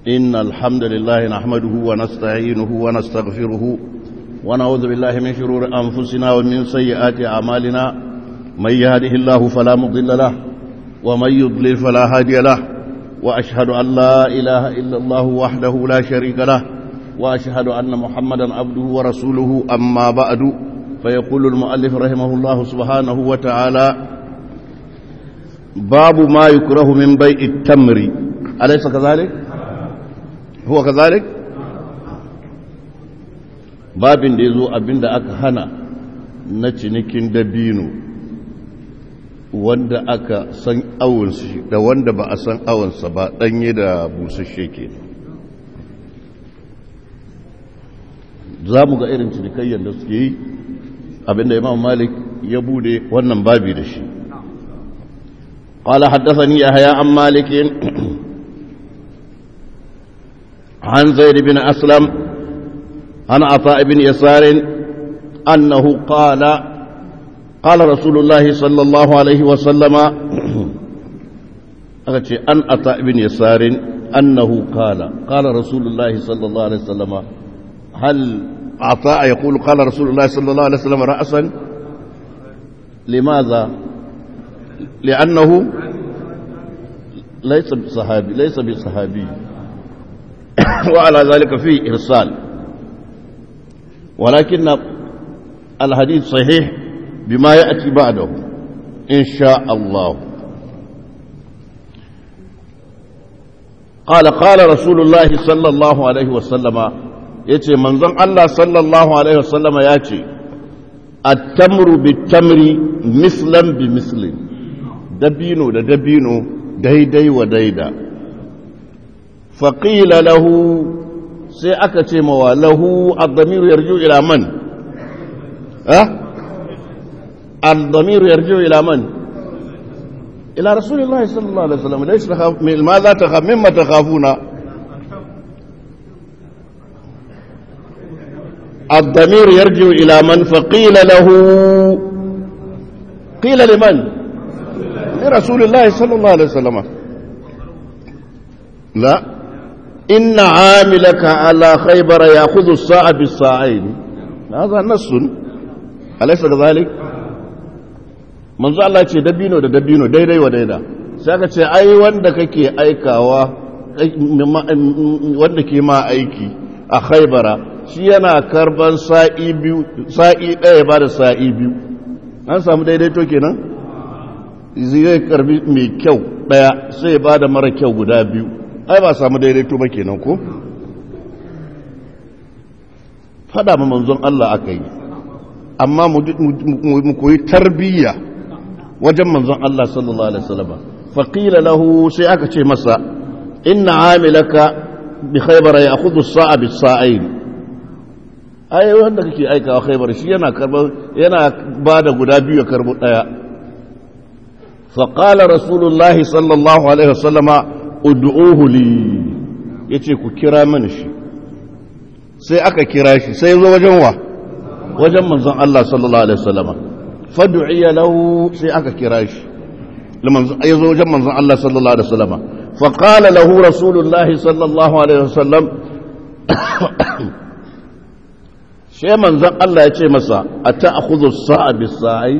إن الحمد لله نحمده ونستعينه ونستغفره ونعوذ بالله من شرور أنفسنا ومن سيئات أعمالنا من يهده الله فلا مضل له ومن يضلل فلا هادي له وأشهد أن لا إله إلا الله وحده لا شريك له وأشهد أن محمدا عبده ورسوله أما بعد فيقول المؤلف رحمه الله سبحانه وتعالى باب ما يكره من بيع التمر أليس كذلك هو كذلك babin da ya zo abinda aka hana na cinikin dabino wanda aka san awonsa da wanda ba a san awonsa ba danye da busasshe ke za mu ga irin cinikayyar da suke yi abinda imam malik ya bude wannan babi da shi قال حدثني يحيى عن مالك عن زيد بن أسلم عن عطاء بن يسار أنه قال قال رسول الله صلى الله عليه وسلم أن عطاء بن يسار أنه قال قال رسول الله صلى الله عليه وسلم هل عطاء يقول قال رسول الله صلى الله عليه وسلم رأسا لماذا لأنه ليس بصحابي ليس بصحابي وعلى ذلك فيه إرسال ولكن الحديث صحيح بما يأتي بعده إن شاء الله قال قال رسول الله صلى الله عليه وسلم يتي منظم الله صلى الله عليه وسلم يأتي التمر بالتمر مثلا بمثل دبينو دا دبينو ديدي وديدا فقيل له sai aka ce mawa lahu al-damiru yarju ila man ha al-damiru yarju ila man ila rasulillahi sallallahu alaihi wasallam laysa takhaf min ma za takhaf mimma takhafuna الضمير يرجع إلى من فقيل له قيل لمن لرسول الله صلى الله عليه وسلم لا إن عاملك على خيبر يأخذ الساعة بالساعين هذا نص أليس كذلك من زال الله يقول دبينو دا دبينو دايداي ودايدا سيكا ce ai wanda kake aikawa wanda ke ma aiki a khaibara shi yana karban sa'i biyu sa'i ɗaya ba da sa'i biyu an samu daidaito kenan zai karbi mai kyau ɗaya sai ba da mara kyau guda biyu ai ba samu daidaito ba kenan ko fada ma manzon Allah aka yi amma mu koyi tarbiyya wajen manzon Allah sallallahu alaihi wasallam faqila lahu sai aka ce masa inna amilaka bi khaybar ya'khudhu as-sa'a bis-sa'ain ai wanda kake aikawa khaybar shi yana karbar yana bada guda biyu ya karbo daya فقال رسول الله صلى الله عليه وسلم ud'uhu li yace ku kira mani shi sai aka kira shi sai zo wajen wa wajen manzon Allah sallallahu alaihi wasallam fad'uya lahu sai aka kira shi liman ya zo wajen manzon Allah sallallahu alaihi wasallam fa qala lahu rasulullahi sallallahu alaihi wasallam sai manzon Allah ya ce masa ata'khudhu as-sa'a bis-sa'i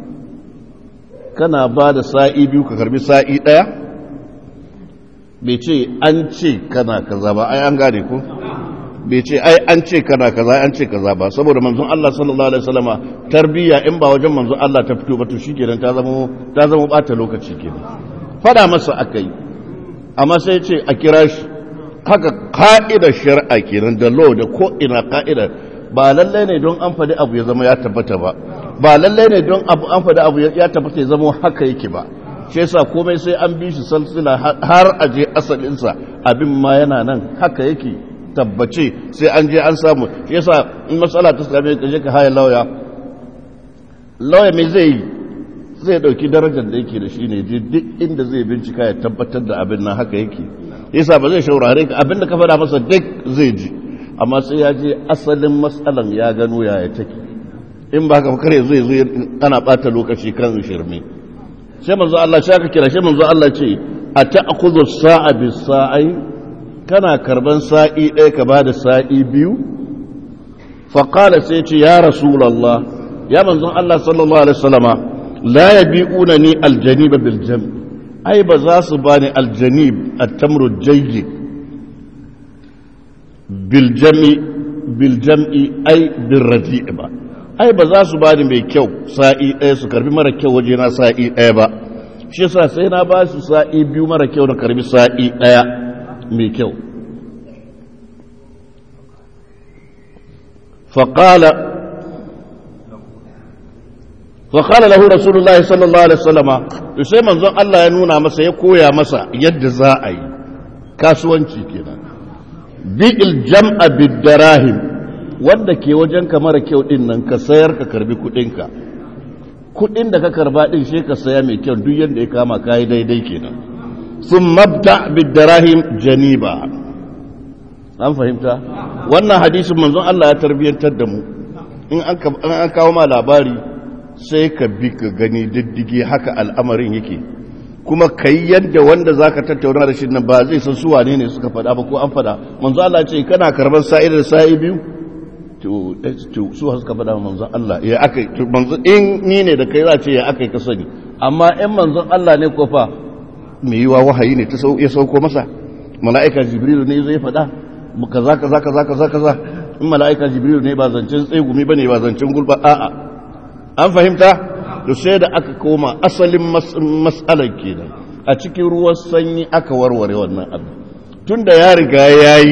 kana ba da sa'i biyu ka karbi sa'i daya bai ce an ce kana kaza ba ai an gane ko bai ce ai an ce kana kaza an ce kaza ba saboda manzon Allah sallallahu alaihi wasallama tarbiyya in ba wajen manzon Allah ta fito ba to shikenan ta zama ta zama bata lokaci kenan fada masa akai amma sai ce a kira shi haka ka'idar shari'a kenan da law da ko ina ka'ida ba lallai ne don an faɗi abu ya zama ya tabbata ba ba lallai ne don abu an faɗi abu ya tabbata ya zama haka yake ba shi yasa komai sai an bi shi salsila har a je asalinsa abin ma yana nan haka yake tabbace sai an je an samu shi yasa in matsala ta same ka je ka haya lauya lauya mai zai yi zai dauki darajar da yake da shi ne duk inda zai bincika ya tabbatar da abin nan haka yake yasa ba zai shaurare ka abin da ka faɗa masa duk zai ji amma sai ya je asalin matsalan ya gano yaya take in ba ka kare zai zo ana bata lokaci kan shirme sai manzo Allah shi aka kira shi manzo Allah ce a ta'khudhu sa'a bis sa'i kana karban sa'i ɗaya ka ba da sa'i biyu faƙala sai ce ya rasulallah ya manzon Allah sallallahu alaihi wasallama la yabi'una ni aljaniba bil jam ai ba za su bani aljanib at-tamru jayyid bil jami bil jam'i ai bil radi' ba ai ba za su bani mai kyau sa'i ɗaya su karbi mara kyau waje na sa'i ɗaya ba shi yasa sai na ba su sa'i biyu mara kyau na karbi sa'i ɗaya mai kyau faƙala faƙala lahu rasulullahi sallallahu alaihi wasallama to sai manzon Allah ya nuna masa ya koya masa yadda za a yi kasuwanci kenan bi'il jam'a bid-darahim wanda ke wajen ka mara kyau din nan ka sayar ka karbi kudinka kudin da ka karba din shi ka saya mai kyau duk yadda ya kama kayi daidai kenan sun mabta bidarahim janiba an fahimta wannan hadisin manzon Allah ya tarbiyantar da mu in an kawo ma labari sai ka bi ka gani diddige haka al'amarin yake kuma kai yadda wanda zaka tattauna da shi nan ba zai san su wane ne suka faɗa ba ko an faɗa manzon Allah ce kana karban sa'i da sa'i biyu to su suka faɗa manzon Allah ya aka manzon in ni ne da kai za ce ya aka ka sani amma in manzon Allah ne ko fa me yiwa wahayi ne ta ya sauko masa mala'ika jibrilu ne zai faɗa kaza kaza kaza kaza kaza in mala'ika jibrilu ne ba zancen tsegumi bane ba zancen gulba a'a an fahimta to sai da aka koma asalin mas'alar kenan a cikin ruwan sanyi aka warware wannan abu tunda ya riga yayi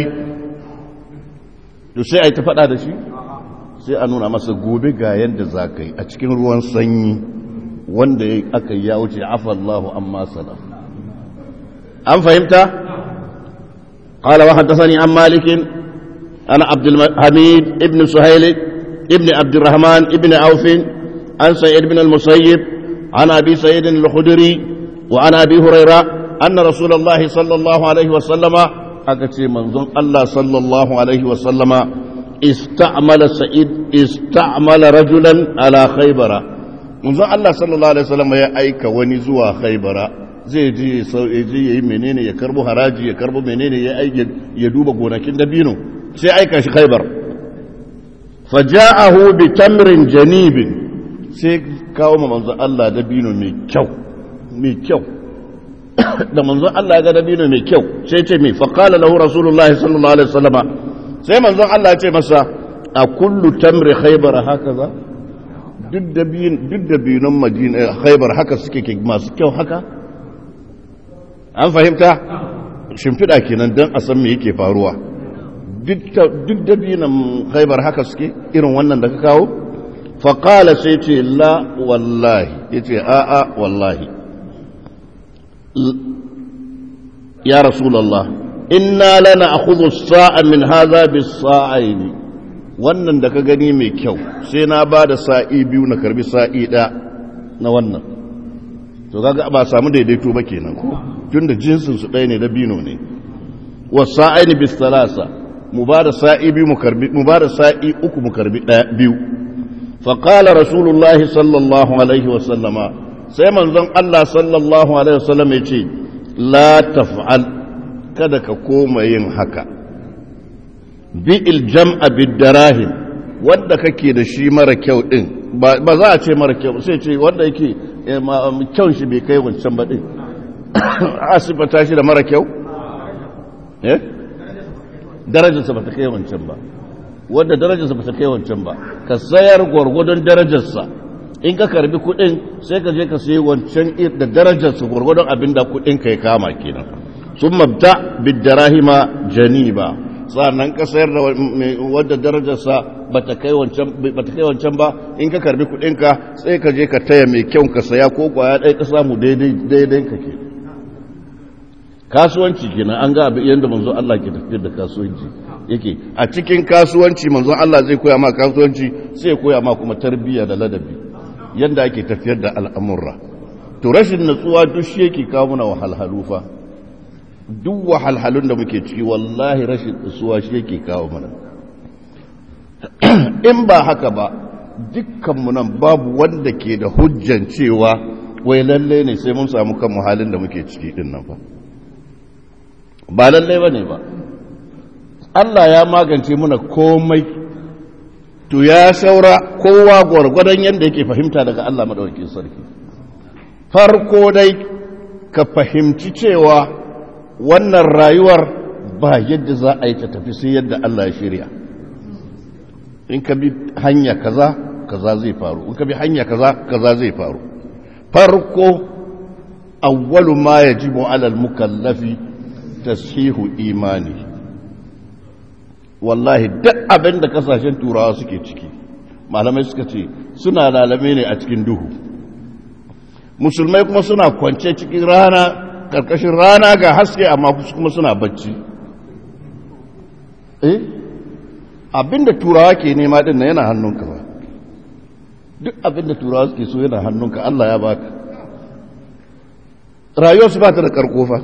to sai a yi ta faɗa da shi sai a nuna masa gobe ga yadda za ka yi a cikin ruwan sanyi wanda aka yi ya wuce afallahu amma salaf an fahimta قال وحدثني عن مالك أنا عبد الحميد ابن سهيل ابن عبد الرحمن ابن عوف عن سيد بن المسيب عن أبي سيد الخدري وعن أبي هريرة أن رسول الله صلى الله عليه وسلم أكتي منظم الله صلى الله عليه وسلم استعمل سعيد استعمل رجلا على خيبر منظم الله صلى الله عليه وسلم يا أيك ونزوا خيبر zai je je yayi menene ya karbo haraji ya karbo menene ya aiki ya duba gonakin dabino sai aika shi khaybar faja'ahu bi tamrin janibin sai kawo ma manzo Allah dabino mai kyau mai kyau da manzon Allah ya ga dabino mai kyau sai ce mai faqala lahu rasulullahi sallallahu alaihi wasallama sai manzon Allah ya ce masa a kullu tamri khaybar hakaza duk dabin duk dabinon madina khaybar haka suke masu kyau haka an fahimta shimfiɗa kenan don a san me yake faruwa duk dabinon khaybar haka suke irin wannan da ka kawo faƙala sai ce la wallahi ya ce a'a wallahi ya rasulallah inna lana akhudhu sa'a min hadha bis-sa'aini wannan da ka gani mai kyau sai na ba da sa'i biyu na karbi sa'i ɗaya na wannan to kaga ba samu daidaito ba kenan ko tunda jinsin su ɗaya ne da bino ne wa sa'aini bis-salasa mu ba da sa'i biyu mu karbi mu ba da sa'i uku mu karbi ɗaya biyu fa qala rasulullahi sallallahu alaihi wa sallama sai manzon Allah sallallahu alaihi wa sallam ya ce la taf'al kada ka koma yin haka bi'il jam'a bid-darahim wanda kake da shi mara kyau din ba za a ce mara kyau sai ce wanda yake kyau shi bai kai wancan ba din asibata shi da mara kyau eh darajarsa ba ta kai wancan ba wanda darajarsa ba ta kai wancan ba ka sayar gwargwadon darajarsa in ka karbi kudin sai ka je ka sayi wancan da darajarsa gwargwadon abin da kudin ka ya kama kenan sun mabta bidarahima janiba sannan ka sayar da wadda darajarsa ba ta kai wancan ba in ka karbi kudin ka sai ka je ka taya mai kyau ka saya ko kwaya ɗaya ka samu daidai ka ke kasuwanci kenan an ga yadda manzo Allah ke tafiyar da kasuwanci yake a cikin kasuwanci manzo Allah zai koya ma kasuwanci sai koya ma kuma tarbiyya da ladabi yadda ake tafiyar da al'amurra to rashin natsuwa duk shi yake kawo mana wahalhalu fa duk wahalhalun da muke ciki wallahi rashin natsuwa shi yake kawo mana in ba haka ba dukkanmu nan babu wanda ke da hujjan cewa wai lalle ne sai mun samu kan halin da muke ciki din nan ba ba lalle ba ne ba Allah ya magance muna komai to ya saura kowa gwargwadon yadda yake fahimta daga Allah maɗaukakin sarki farko dai ka fahimci cewa wannan rayuwar ba yadda za a yi ta tafi sai yadda Allah ya shirya in ka bi hanya kaza kaza zai faru in ka bi hanya kaza kaza zai faru farko awwalu ma yajibu alal mukallafi tashihu imani wallahi duk abin da kasashen turawa suke ciki malamai suka ce suna lalame ne a cikin duhu musulmai kuma suna kwance cikin rana karkashin rana ga haske amma kuma suna bacci eh abinda turawa ke nema din yana hannunka ba duk abinda turawa suke so yana hannunka Allah ya baka rayuwar su ba ta da karkofa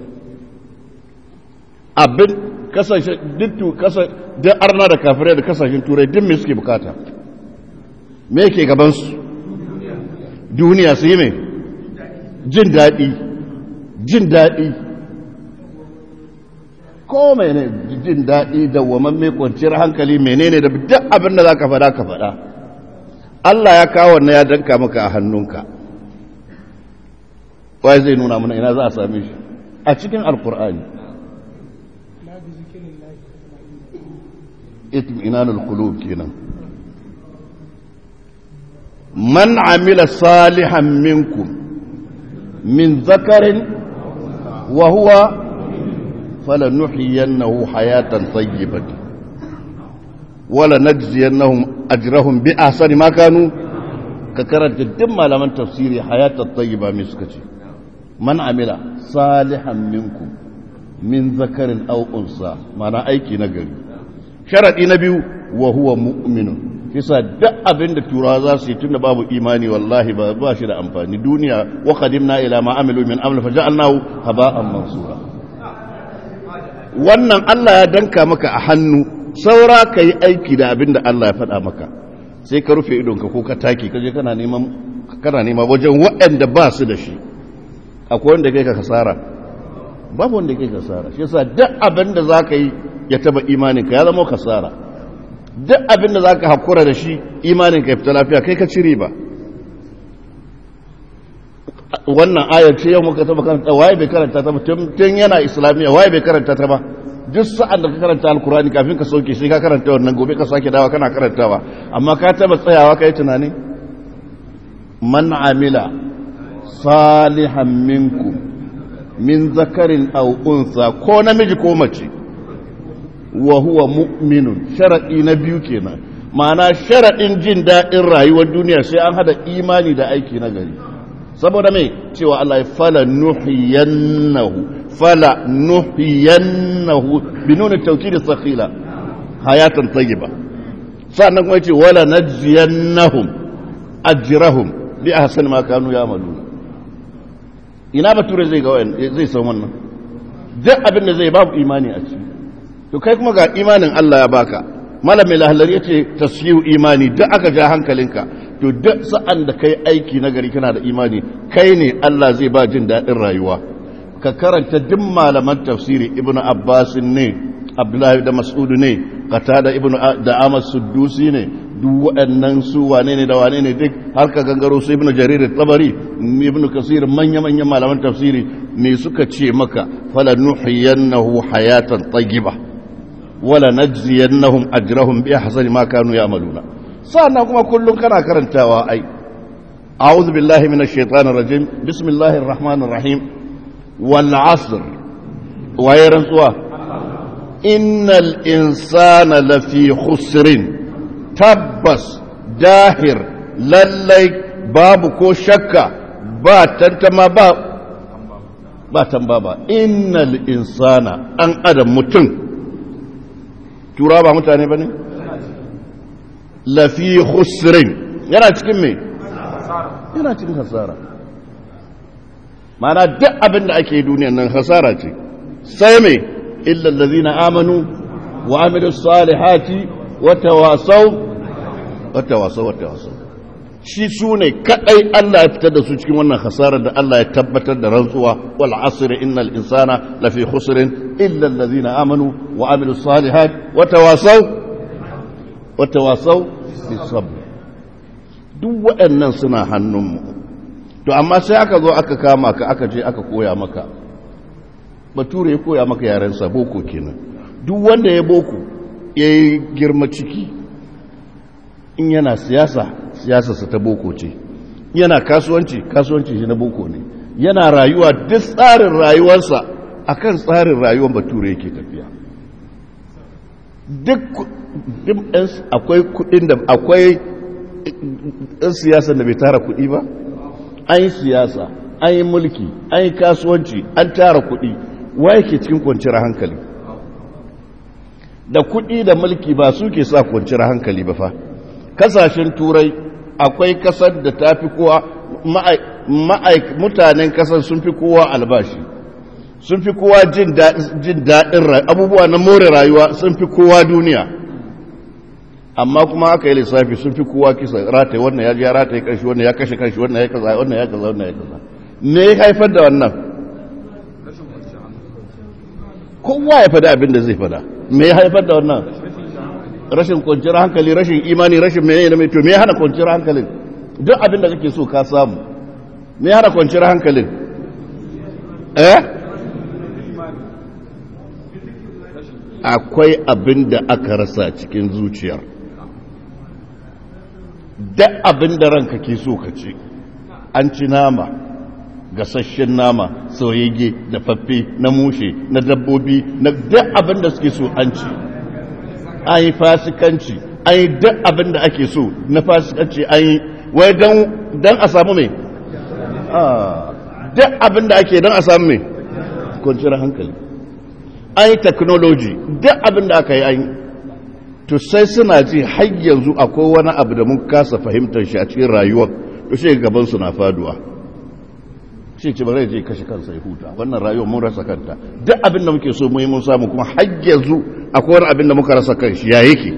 abin kasashen dittu kasa da arna da kafirai da kasashen turai duk me suke bukata me yake gaban su duniya su yi mai jin daɗi jin daɗi ko mai ne jin daɗi da waman mai kwanciyar hankali menene da duk abin da za ka faɗa ka faɗa Allah ya kawo wannan ya danka maka a hannunka wai zai nuna mana ina za a same shi a cikin alkur'ani itminanul qulub kenan man amila salihan minkum min zakarin wa huwa falanuhyiyannahu hayatan tayyibatan wala najziyannahum ajrahum bi ahsani ma kanu ka karanta duk malaman tafsiri hayatan tayyiba me suka ce man amila salihan minkum min zakarin aw unsa mana aiki na gari sharadi na biyu wa huwa mu'minun kisa duk abin da turawa za su yi tunda babu imani wallahi ba ba shi da amfani duniya wa qadimna ila ma amilu min amr fa ja'alnahu haba'an mansura wannan Allah ya danka maka a hannu saura ka yi aiki da abin da Allah ya faɗa maka sai ka rufe idonka ko ka taki kaje kana neman kana nema wajen waɗanda ba su da shi akwai wanda kai ka kasara babu wanda kai kasara shi yasa duk abin da za ka yi ya taba imaninka ya zama kasara duk abin da za ka haƙura da shi imaninka ya fita lafiya kai ka cire ba wannan ayar ce yau muka taba karanta waye bai karanta ta ba tun yana islamiyya waye bai karanta ta ba duk sa'an da ka karanta alkurani kafin ka sauke sai ka karanta wannan gobe ka sake dawa kana karantawa amma ka taba tsayawa ka yi tunani man amila salihan minkum min zakarin aw unsa ko namiji ko mace wa huwa mu'minun sharadi na biyu kenan ma'ana sharadin jin daɗin rayuwar duniya sai an hada imani da aiki na gari saboda mai cewa Allah ya fala nuhiyannahu fala nuhiyannahu bi nuna tawkid sakhila hayatan tayyiba sannan kuma yace wala najziyannahum ajrahum bi ahsani ma kanu ya'malun ina bature zai ga zai san wannan duk abin da zai babu imani a ciki to kai kuma ga imanin Allah ya baka malamin lahalar yace tasyiu imani duk aka ja hankalinka to duk sa'an da kai aiki na gari kana da imani kai ne Allah zai ba jin daɗin rayuwa ka karanta duk malaman tafsiri ibnu abbas ne abdullahi da mas'ud ne qatada ibnu da amas suddusi ne duk waɗannan su wane ne da wane ne duk har ka gangaro su ibnu jarir tabari ibnu kasir manya manyan malaman tafsiri me suka ce maka fala nuhiyannahu hayatan tayyiba wala najziyannahum ajrahum bi ahsani ma kanu ya'maluna sannan kuma kullum kana karantawa ai a'udhu billahi minash shaitanir rajim bismillahir rahmanir rahim wal 'asr waye rantsuwa innal insana lafi khusrin tabbas dahir lallai babu ko shakka ba tantama ba ba tamba ba innal insana an adam mutum tura ba mutane bane lafi khusrin yana cikin mai yana cikin hasara mana duk abin da ake duniyan nan hasara ce sai mai illallazina amanu wa amilu salihati wa tawasaw wa tawasaw wa tawasaw shi su ne kadai Allah ya fitar da su cikin wannan hasarar da Allah ya tabbatar da rantsuwa wal asr innal insana lafi khusrin illa allazina amanu wa amilus salihat wa tawasaw wa tawasaw bis sabr duk waɗannan suna hannunmu to amma sai aka zo aka kama ka aka je aka koya maka bature ya koya maka yarensa boko kenan duk wanda ya boko ya yi girma ciki in yana siyasa siyasarsa ta boko ce yana kasuwanci kasuwanci shi na boko ne yana rayuwa duk tsarin rayuwarsa akan tsarin rayuwar bature yake tafiya duk akwai kudin da akwai ɗan siyasar da bai tara kudi ba an yi siyasa an yi mulki an yi kasuwanci an tara kudi wa yake cikin kwanciyar hankali da kudi da mulki ba su ke sa kwanciyar hankali ba fa kasashen turai akwai kasar da ta fi kowa mutanen kasar sun fi kowa albashi sun fi kowa jin daɗin abubuwa na more rayuwa sun fi kowa duniya amma kuma aka yi lissafi sun fi kowa kisa rataye wannan ya ji ya rataye kanshi wannan ya kashe kanshi wannan ya kaza wannan ya kaza wannan ya kaza me ya haifar da wannan kowa ya fada abin da zai fada me ya haifar da wannan rashin kwanciyar hankali rashin imani rashin menene da mai to me ya hana kwanciyar hankalin duk abin da kake so ka samu me ya hana kwanciyar hankalin eh akwai abin da aka rasa cikin zuciyar duk abin da ranka ke so ka ci an ci nama gasasshen nama soyayye da faffe na mushe na dabbobi na duk abin da suke so an ci an yi fasikanci an yi duk abin da ake so na fasikanci an yi wai don a samu mai duk abin da ake don a samu mai kwanciyar hankali an yi technology duk abin da aka yi an yi to sai suna ji har yanzu akwai wani abu da mun kasa fahimtar shi a cikin rayuwar to shi gabansu na faduwa shi ce ba zai je kashe kansa ya huta wannan rayuwar mun rasa kanta duk abin da muke so mu yi mun samu kuma har yanzu akwai wani abin da muka rasa kan shi ya yake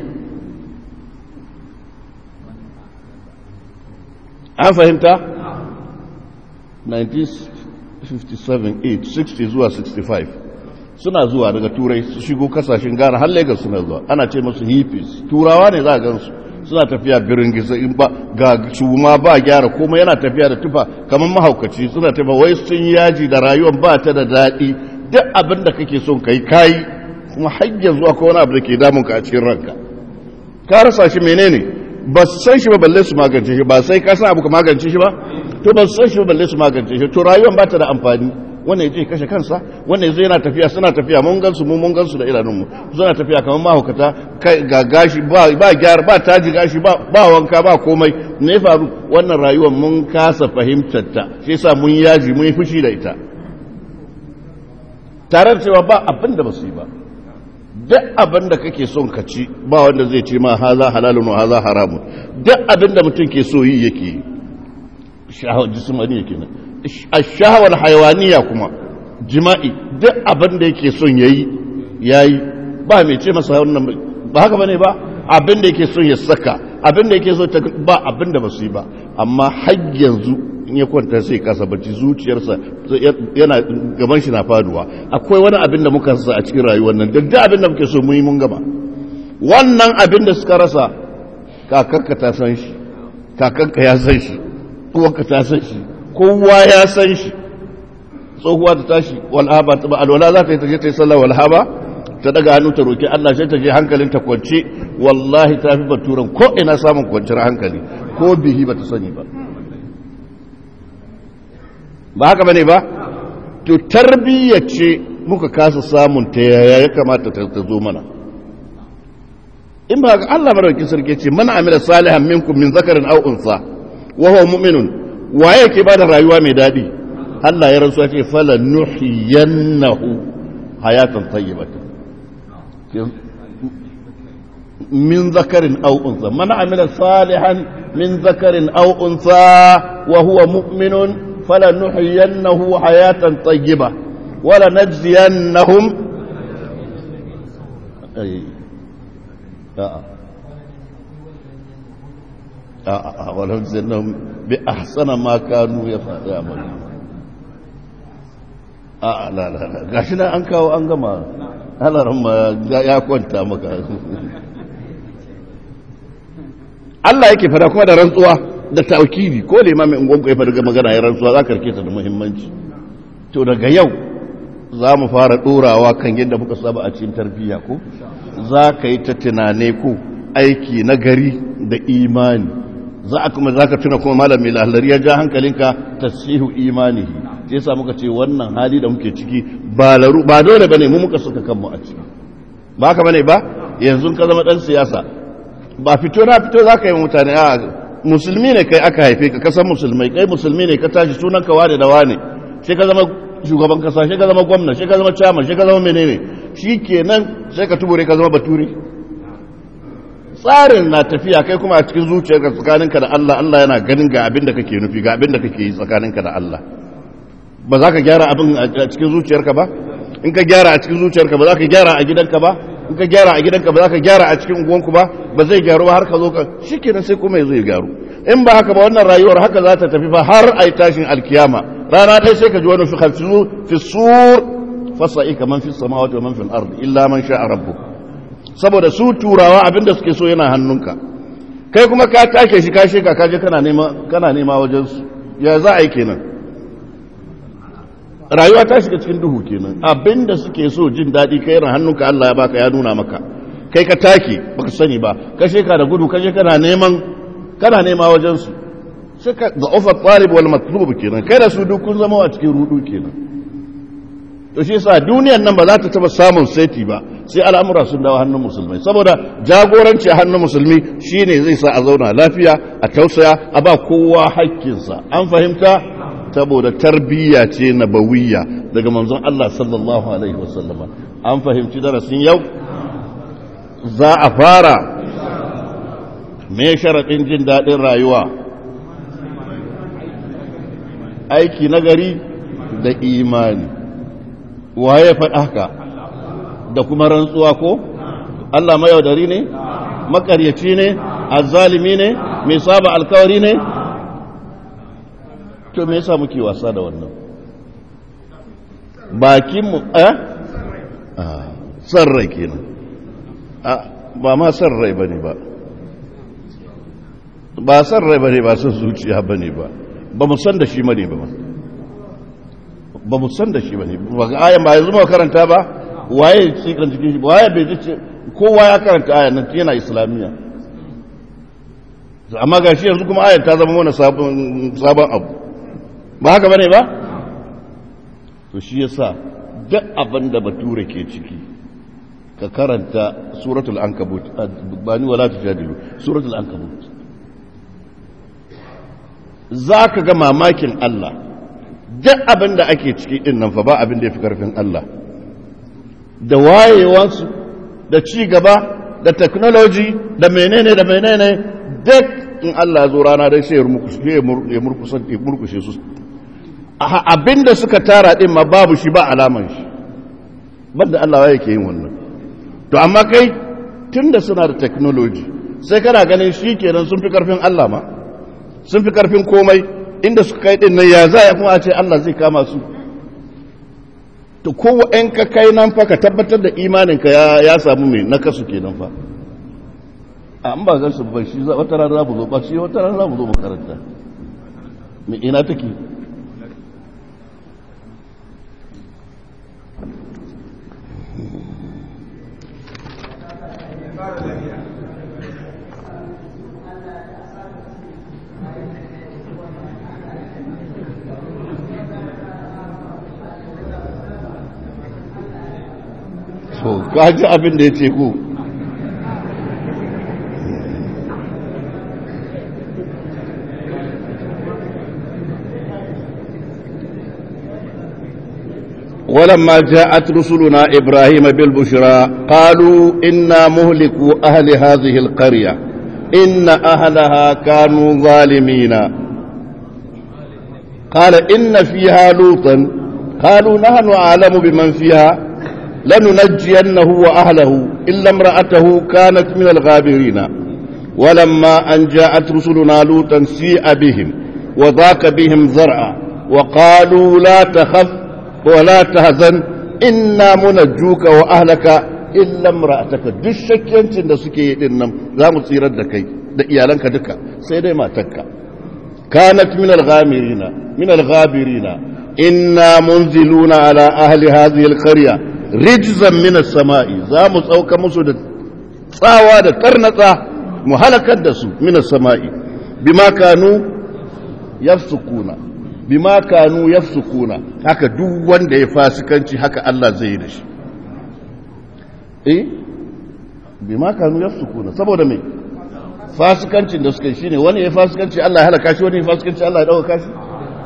an fahimta 1957 8 60 zuwa 65 suna zuwa daga turai su shigo kasashen ghana har lagos suna zuwa ana ce masu hippies turawa ne za a gansu suna tafiya birin gisa in ba ga shuma ba gyara kuma yana tafiya da tufa kamar mahaukaci suna tafiya wai sun yaji da rayuwar ba ta da daɗi duk abin da kake son kai kayi kuma har yanzu akwai wani abu da ke damun ka a cikin ranka ka rasa shi menene ba su san shi ba balle su magance shi ba sai ka san abu ka magance shi ba to ba su san shi ba balle su magance shi to rayuwar ba ta da amfani wannan yaje kashe kansa wannan yazo yana tafiya suna tafiya mun gansu mu mun gansu da idanunmu suna tafiya kamar mahaukata kai ga gashi ba ba gyara ba taji gashi ba ba wanka ba komai me faru wannan rayuwar mun kasa fahimtar ta shi yasa mun yaji mun yi fushi da ita tare da cewa ba abin da basu yi ba duk abin da kake son ka ci ba wanda zai ce ma haza halalun wa haza haramun duk abin da mutum ke so yi yake yi shahawar jismani yake nan ashahawar hayawaniya kuma jima'i duk abin da yake son yayi yayi ba mai ce masa wannan ba haka bane ba abin da yake son ya saka abin da yake so ta ba abin da basu yi ba amma har yanzu in ya kwanta sai kasa bacci zuciyarsa yana gaban shi na faduwa akwai wani abin da muka rasa a cikin rayuwar nan duk abin da muke so mu yi mun gaba wannan abin da suka rasa kakanka ta san shi kakanka ya san shi uwanka ta san shi kowa ya san shi tsohuwa ta tashi walhaba ta ba alwala za ta yi ta je ta yi sallah walhaba ta daga hannu ta roki Allah sai ta je hankalin ta kwance wallahi ta fi baturan ko ina samun kwanciyar hankali ko bihi ba ta sani ba ba haka bane ba to tarbiyya ce muka kasa samun ta yaya ya kamata ta zo mana in ba ga Allah madaukakin sarki ce mana amila salihan minkum min zakarin aw unsa wa huwa mu'minun waye ke bada rayuwa mai dadi Allah ya rantsuwa ce fala nuhiyannahu hayatan tayyibatan min zakarin aw unsa man amila salihan min zakarin aw unsa wa huwa mu'minun fala nuhiyannahu hayatan tayyiba wala najziyannahum ay a'a a wala zannahum bi ahsana ma kanu ya'malu a la la la gashi nan an kawo an gama halaran ma ya kwanta maka Allah yake fada kuma da rantsuwa da taukidi ko da imamin ungonku ya fada magana ya rantsuwa za ka rike ta da muhimmanci to daga yau za mu fara ɗorawa kan yadda muka saba a cikin tarbiyya ko za ka yi ta tunane ko aiki na gari da imani za a kuma za ka tuna kuma malam mai lalari ya ja hankalinka tasihu imani sai sa muka ce wannan hali da muke ciki ba laru ba dole bane mu muka suka kanmu a ciki ba haka bane ba yanzu ka zama dan siyasa ba fito na fito za ka yi mutane a musulmi ne kai aka haife ka kasan musulmai kai musulmi ne ka tashi sunan ka wane da wane sai ka zama shugaban kasa sai ka zama gwamna sai ka zama chairman sai ka zama menene shi kenan sai ka tubure ka zama bature tsarin na tafiya kai kuma a cikin zuciyarka tsakaninka da Allah Allah yana ganin ga abin da kake nufi ga abin da kake yi tsakaninka da Allah ba za ka gyara abin a cikin zuciyarka ba in ka gyara a cikin zuciyarka ba za ka gyara a gidanka ba in ka gyara a gidanka ba za ka gyara a cikin unguwanku ba ba zai gyaru ba har ka zo ka shi kenan sai kuma ya zai gyaru in ba haka ba wannan rayuwar haka za ta tafi fa har a yi tashin alkiyama rana ɗaya sai ka ji wani fi sur fasa'i kaman fi samawati wa man fil ardi illa man sha'a rabbuk saboda su turawa abinda suke so yana hannunka kai kuma ka take shi ka sheka ka je kana nema kana nema wajen su ya za a yi kenan rayuwa ta shiga cikin duhu kenan abinda suke so jin daɗi kai yana hannunka Allah ya baka ya nuna maka kai ka take baka sani ba ka sheka da gudu ka je kana neman kana nema wajen su sai ka da offer talib wal matlub kenan kai da su duk kun zama a cikin rudu kenan to shi yasa duniyar nan ba za ta taba samun saiti ba sai al'amura sun dawo hannun musulmai saboda jagoranci a hannun musulmi shine zai sa a zauna lafiya a tausaya a ba kowa hakkinsa an fahimta saboda tarbiyya ce nabawiyya daga manzon Allah sallallahu alaihi wasallama an fahimci darasin yau za a fara me sharaɗin jin daɗin rayuwa aiki nagari da imani waye faɗa haka da kuma rantsuwa ko Allah mayaudari ne makaryaci ne azzalimi ne mai saba alkawari ne to me yasa muke wasa da wannan bakin mu eh san rai kenan ba ma san rai bane ba ba san rai bane ba san zuciya bane ba ba mu san da shi bane ba ba mu san da shi bane ba ga ayan ba yanzu mu karanta ba waye cikin cikin shi waye bai ji kowa ya karanta ayan nan yana islamiyya amma ga shi yanzu kuma ayan ta zama mana sabon sabon abu ba haka bane ba to shi yasa duk abin da bature ke ciki ka karanta suratul ankabut bani wala tujadilu suratul ankabut za ka ga mamakin Allah duk abin da ake ciki din nan fa ba abin da ya fi karfin Allah da wayewansu da ci gaba da technology da menene da menene duk in Allah ya zo rana dai sai ya murkushe su abin da suka tara din ma babu shi ba alaman shi banda Allah ya ke yin wannan to amma kai tun da suna da technology sai kana ganin shi kenan sun fi karfin Allah ma sun fi karfin komai inda suka kai din nan ya za ya kuma a ce Allah zai kama su to kowa in ka kai nan fa ka tabbatar da imaninka ya ya samu mai na kasu kenan fa an ba gan su ba shi wata rana za mu zo ba shi wata rana za mu zo makaranta mai ina take so kaji abin da ya ce ku ولما جاءت رسلنا إبراهيم بالبشرى قالوا إنا مهلكوا أهل هذه القرية إن أهلها كانوا ظالمين قال إن فيها لوطا قالوا نحن أعلم بمن فيها لننجينه وأهله إلا امرأته كانت من الغابرين ولما أن جاءت رسلنا لوطا سيء بهم وذاك بهم زرعا وقالوا لا تخف ولا تهزن إنا منجوك وأهلك إلا امرأتك duk shakkiyancin da suke yi din nan za mu tsirar da kai da iyalanka duka sai dai matarka kanat min al-ghamirina min al-ghabirina inna munziluna ala ahli hadhihi al-qarya rijzan min as-sama'i za mu tsauka musu da tsawa da tarnatsa mu halakar da su min as-sama'i bima kanu yafsukuna bima kanu yafsukuna haka duk wanda ya fasikanci haka Allah zai yi da shi eh bima kanu yafsukuna saboda me fasikancin da suka yi shine wani ya fasikanci Allah ya halaka shi wani ya fasikanci Allah ya dauka shi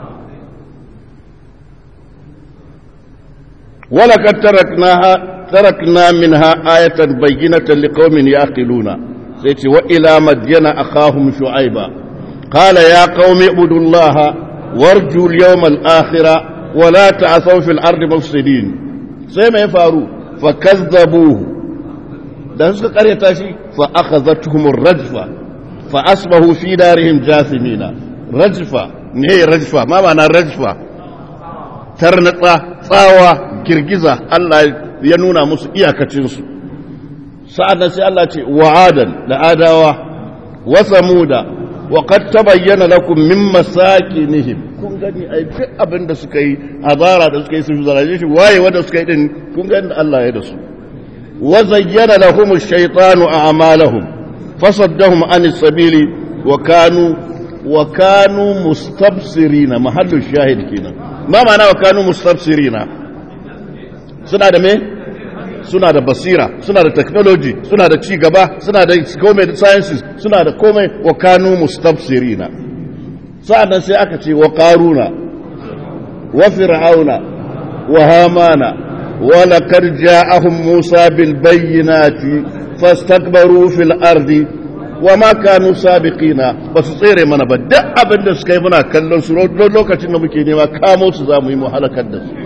wala kad taraknaha tarakna minha ayatan bayyinatan liqaumin yaqiluna sai ce wa ila madyana akhahum shu'aiba qala ya qaumi ibudullaha warju al-yawm al-akhira wa la ta'thaw fil ardi mufsidin sai mai faru fakazzabuhu dan suka karyata shi fa akhadhatuhum ar-rajfa fa asbahu fi darihim jathimina rajfa ne rajfa ma ma'ana rajfa tarnatsa tsawa girgiza Allah ya nuna musu iyakacin su sa'an sai Allah ce wa'adan da adawa wa samuda wa qad tabayyana lakum min masakinihim kun gani ai duk abin da suka yi azara da suka yi su zaraje shi waye wanda suka yi din kun gani Allah ya da su وزين لهم الشيطان أعمالهم فصدهم عن السبيل وكانوا وكانوا مستبصرين محل الشاهد كنا ما معنى وكانوا مستبصرين suna da me suna da basira suna da technology suna da ci gaba suna da komai da sciences suna da komai wa kanu mustabsirina sa'annan sai aka ce wa qaruna wa fir'auna wa hamana ولقد جاءهم موسى بالبينات فاستكبروا في الأرض وما كانوا سابقين بس tsere mana ba duk abin da suka yi muna kallon su lokacin da muke nema kamo su za mu yi mu halakar da su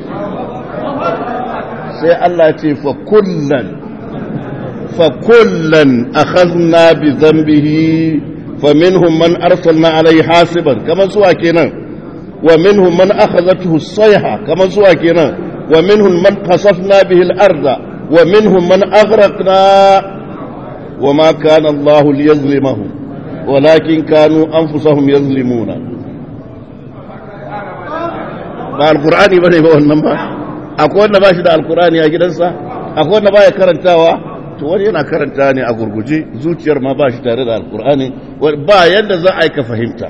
sai Allah ce fa kullan fa kullan akhadna bi dhanbihi fa minhum man arsalna alayhi hasiban kaman suwa kenan wa minhum man akhadhathu as-sayha kaman suwa kenan ومنهم من خسفنا به الأرض ومنهم من أغرقنا وما كان الله ليظلمهم ولكن كانوا أنفسهم يظلمون ba alkur'ani bane ba wannan ba akwai wanda ba shi da alkur'ani a gidansa akwai wanda ba ya karantawa to wani yana karanta ne a gurguje zuciyar ma ba shi tare da alkur'ani ba yadda za a yi ka fahimta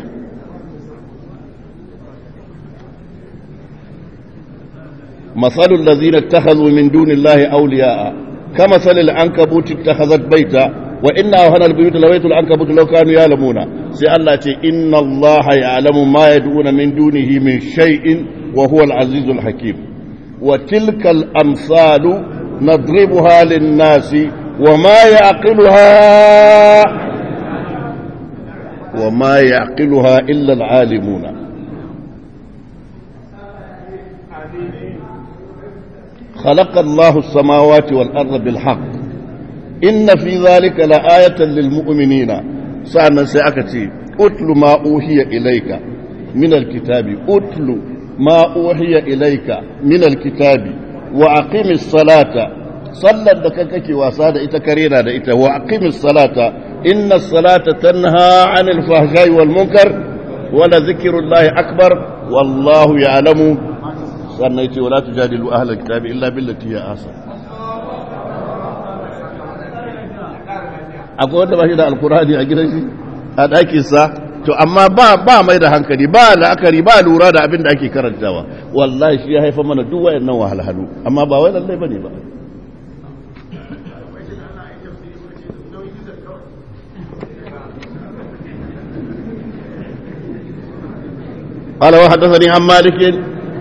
مثل الذين اتخذوا من دون الله أولياء كمثل العنكبوت اتخذت بيتا وإن أوهن البيوت لبيت العنكبوت لو كانوا يعلمون سي الله إن الله يعلم ما يدعون من دونه من شيء وهو العزيز الحكيم وتلك الأمثال نضربها للناس وما يعقلها وما يعقلها إلا العالمون خلق الله السماوات والأرض بالحق إن في ذلك لآية للمؤمنين سأنا سأكتي أتل ما أوحي إليك من الكتاب أتل ما أوحي إليك من الكتاب وأقم الصلاة صلى دككك وساد إتكرينا دئت وأقم الصلاة إن الصلاة تنهى عن الفحشاء والمنكر ولذكر الله أكبر والله يعلم sannan ce wala tujadilu ahlal kitabi illa billati ya asa akwai wanda ba shi da alkurani a gidan shi a ɗakin sa to amma ba ba mai da hankali ba la'akari ba lura da abin da ake karantawa wallahi shi ya haifa mana duk wayannan wahalhalu amma ba wai lallai bane ba قال وحدثني عن مالك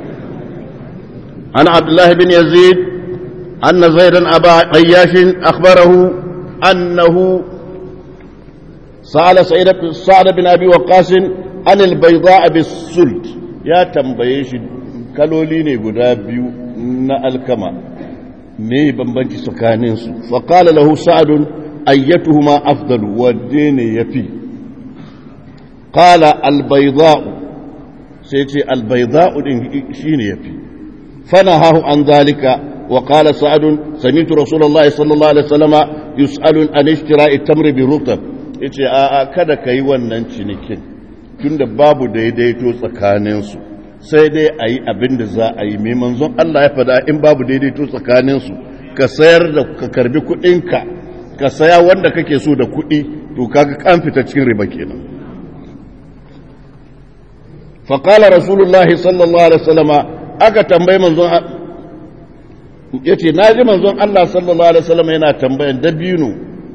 عن عبد الله بن يزيد أن زيدا أبا عياش أخبره أنه سأل سعيد سعد بن أبي وقاص عن البيضاء بالسلط يا تنبيش kaloli ne guda biyu na alkama me bambanci tsakaninsu faƙala lahu sa'adun ayyatuhuma afdalu wadde ne yafi qala albayda'u sai ce albayda'u din shine yafi fanahahu an zalika wa qala sa'ad sami'tu rasulullahi sallallahu alaihi wasallama yus'alu an ishtira'i tamri bi rutab yace a a kada kai wannan cinikin tunda babu daidaito tsakaninsu sai dai a yi abin da za a yi mai manzon Allah ya fada in babu daidaito tsakaninsu ka sayar da ka karbi kuɗinka ka saya wanda kake so da kuɗi to kaga kan fita cikin riba kenan faƙala rasulullahi sallallahu alaihi wasallama aka tambayi manzon ya ce na ji manzon Allah sallallahu alaihi wasallama yana tambayan dabino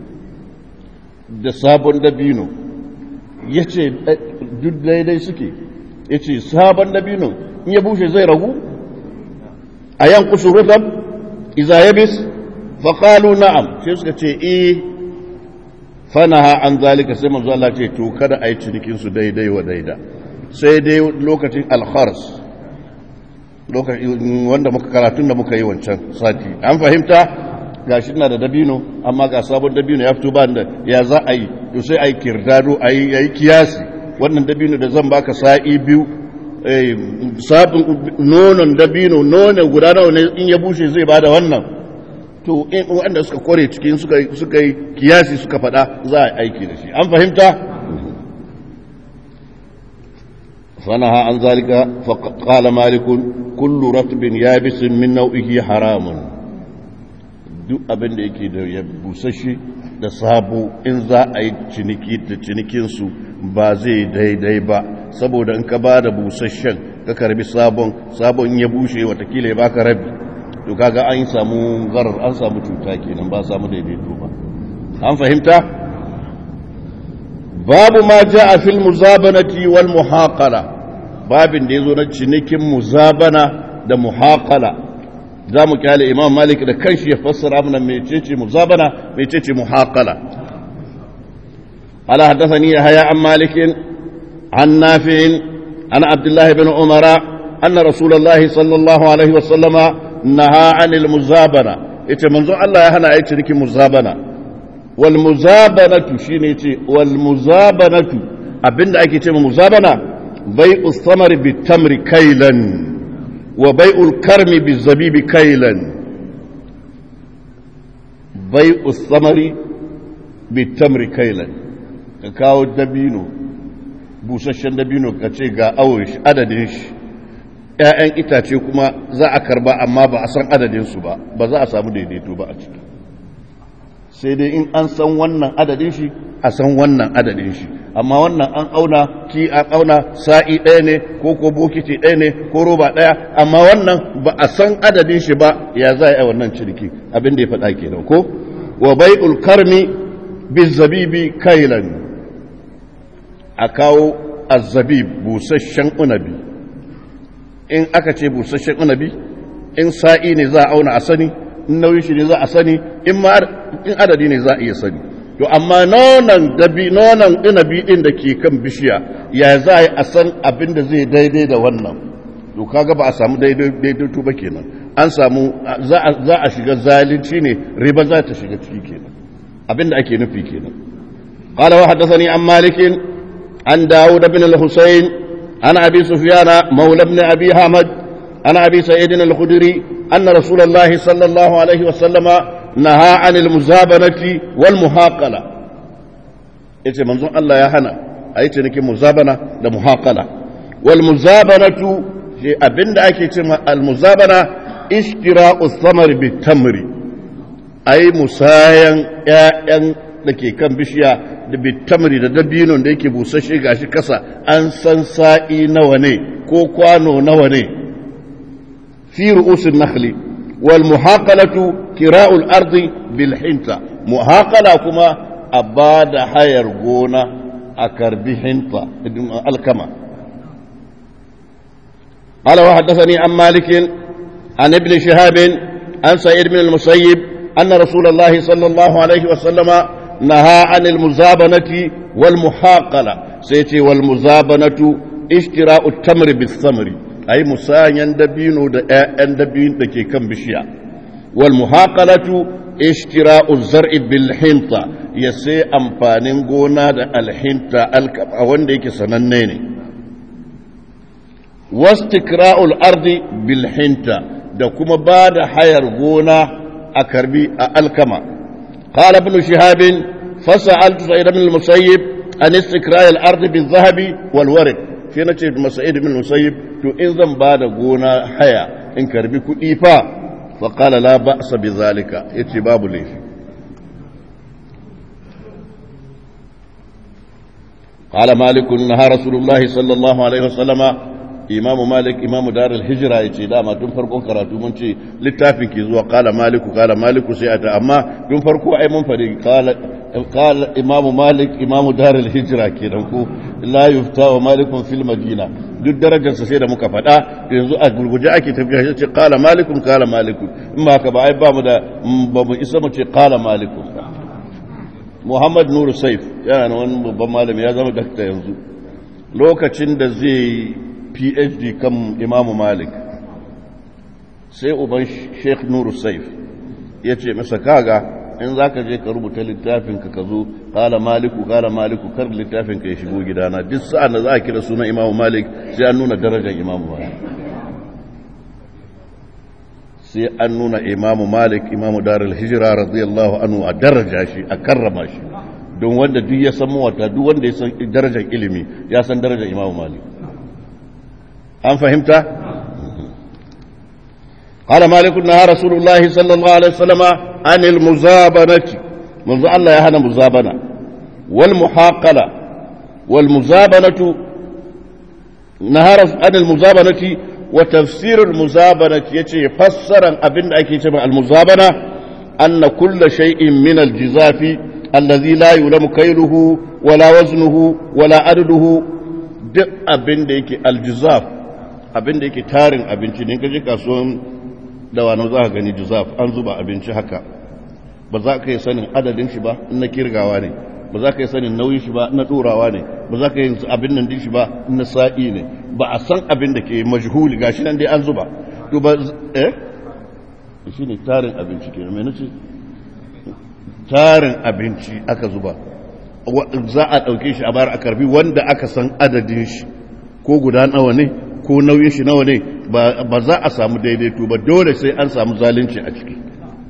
da sabon dabino ya ce duk daidai suke ya ce sabon dabino in ya bushe zai ragu a yankusu rutab iza ya bis faƙalu na'am sai suka ce e fanaha an zalika sai manzo Allah ce to kada a yi cinikinsu daidai wa daida sai dai lokacin alkhars lokacin wanda muka karatun da muka yi wancan sati an fahimta ga shi na da dabino amma ga sabon dabino ya fito ba da ya za a yi to sai a yi kirdado a yi kiyasi wannan dabino da zan baka sa'i biyu sabon nonon dabino nonon guda nawa ne in ya bushe zai bada wannan to in wanda suka kore cikin suka yi kiyasi suka faɗa za a aiki da shi an fahimta فنهى عن ذلك فقال مالك كل رطب يابس من نوعه حرام duk abin da yake da ya busashe da sabo in za a yi ciniki da cinikinsu ba zai daidai ba saboda in ka ba da busasshen ka karbi sabon sabon ya bushe watakila ya baka rabi to kaga an samu garar an samu cuta kenan ba samu daidaito ba an fahimta babu ma ja a fil muzabanati wal muhaqala babin da ya zo na cinikin muzabana da muhaqala za mu kyale imam malik da kanshi ya fassara mana mecece muzabana mecece muhaqala ala haddathani yahya an malik an nafi' an abdullah ibn umara anna rasulullahi sallallahu alaihi wa sallama naha anil muzabana yace manzo Allah ya hana ayi cinikin muzabana wal muzabanatu shine yace wal muzabanatu abinda ake ce muzabana bai'u samar bi tamri kailan wa bai'ul karmi bi zabibi kailan bai'u samari bi tamri kailan ka kawo dabino busasshen dabino ka ce ga awon shi adadin shi ‘ya'yan itace kuma za a karba amma ba a san adadinsu ba ba za a samu daidaito ba a ciki sai dai in an san wannan adadin shi a san wannan adadin shi amma wannan an auna ki an auna sa'i ɗaya ne ko ko bokiti ɗaya ne ko roba ɗaya amma wannan ba a san adadin shi ba ya za a yi wannan ciniki abin da ya faɗa kenan ko wa bai'ul karmi bizabibi kailan a kawo azzabib busasshen unabi in aka ce busasshen unabi in sa'i ne za a auna a sani in nauyin shi ne za a sani in adadi ne za a iya sani to amma nonon dabi nonon inabi din da ke kan bishiya ya za a yi a san abin da zai daidai da wannan to kaga ba a samu daidaito ba kenan an samu za a shiga zalunci ne riba za ta shiga ciki kenan abin da ake nufi kenan قال وحدثني عن مالك عن داود بن الحسين عن أبي سفيان مولى بن أبي حمد عن أبي سعيد الخدري أن رسول الله صلى الله عليه وسلم نهى عن المزابنة والمحاقلة yace manzon Allah ya hana a yi cinikin muzabana da muhaqala wal muzabanatu shi abinda ake ce al muzabana ishtira'u thamar bi tamri ai musayan ƴaƴan da ke kan bishiya da bitamri da dabinon da yake busasshe gashi kasa an san sa'i nawa ne ko kwano nawa ne fi ru'usin nakhli wal muhaqalatu kira'ul ardi bil hinta muhaqala kuma a ba da hayar gona a karbi hinta alkama قال وحدثني عن مالك عن ابن شهاب عن سعيد بن المسيب أن رسول الله صلى الله عليه وسلم نهى عن المزابنة والمحاقلة سيتي والمزابنة اشتراء التمر بالثمر أي مسايا دبين ودبين دكي كم بشيا والمحاقلة اشتراء الزرع بالحنطة يسي أمفانين قونا دا الحنطة الكبا وانديك سننين واستكراء الأرض بالحنطة دا كما بعد حير قونا أكربي الكما قال ابن شهاب فسألت سعيد بن المسيب عن استكراء الأرض بالذهب والورق في نتيجة مسعيد بن المسيب تو إذن بعد قونا حيا إن كربي كئيفا فقال لا بأس بذلك اتباب ليش قال مالك نهى رسول الله صلى الله عليه وسلم imamu malik imamu darul hijira ya ce dama tun farkon karatu mun ce littafin ke zuwa kala maliku kala maliku sai a ta amma tun farko ai mun faɗi kala imamu malik imamu darul hijira kenan ko la yufta wa malikun fil madina duk darajarsa sai da muka faɗa yanzu a gurguje ake tafiya shi ce kala malikun kala malikun in ba haka ba ai ba mu da ba mu isa mu ce kala malikun muhammad nuru saif yana wani babban malami ya zama dakta yanzu lokacin da zai phd kan imamu malik sai uban sheikh nuru saif ya ce masa kaga in za ka je ka rubuta littafinka ka zo kala maliku kala maliku kar littafinka ya shigo gidana duk sa'an da za a kira sunan imamu malik sai an nuna darajar imamu malik sai an nuna imamu malik imamu darul hijira radiyallahu anhu a daraja shi a karrama shi don wanda duk ya san mawata duk wanda ya san darajar ilimi ya san darajar imamu malik an fahimta قال مالك نهى رسول الله صلى الله عليه وسلم عن المزابنة منذ الله يهنا مزابنة والمحاقلة والمزابنة نهى عن المزابنة وتفسير المزابنة يتي فسرا أبن أكي المزابنة أن كل شيء من الجزاف الذي لا يلم كيله ولا وزنه ولا عدده duk abin da yake aljizaf abin da yake tarin abinci ne kaje kasuwan dawano za ka gani jizaf an zuba abinci haka ba za ka yi sanin adadin shi ba na kirgawa ne ba za ka yi sanin nauyin shi ba na ɗorawa ne ba za ka yi abin nan din shi ba na sa'i ne ba a san abin da ke majhuli gashi nan dai an zuba to ba eh shi ne tarin abinci ke mai nace tarin abinci aka zuba za a ɗauke shi a bayar a karbi wanda aka san adadin shi ko guda nawa ne ko nauyin shi nawa ne ba za a samu daidaito ba dole sai an samu zalunci a ciki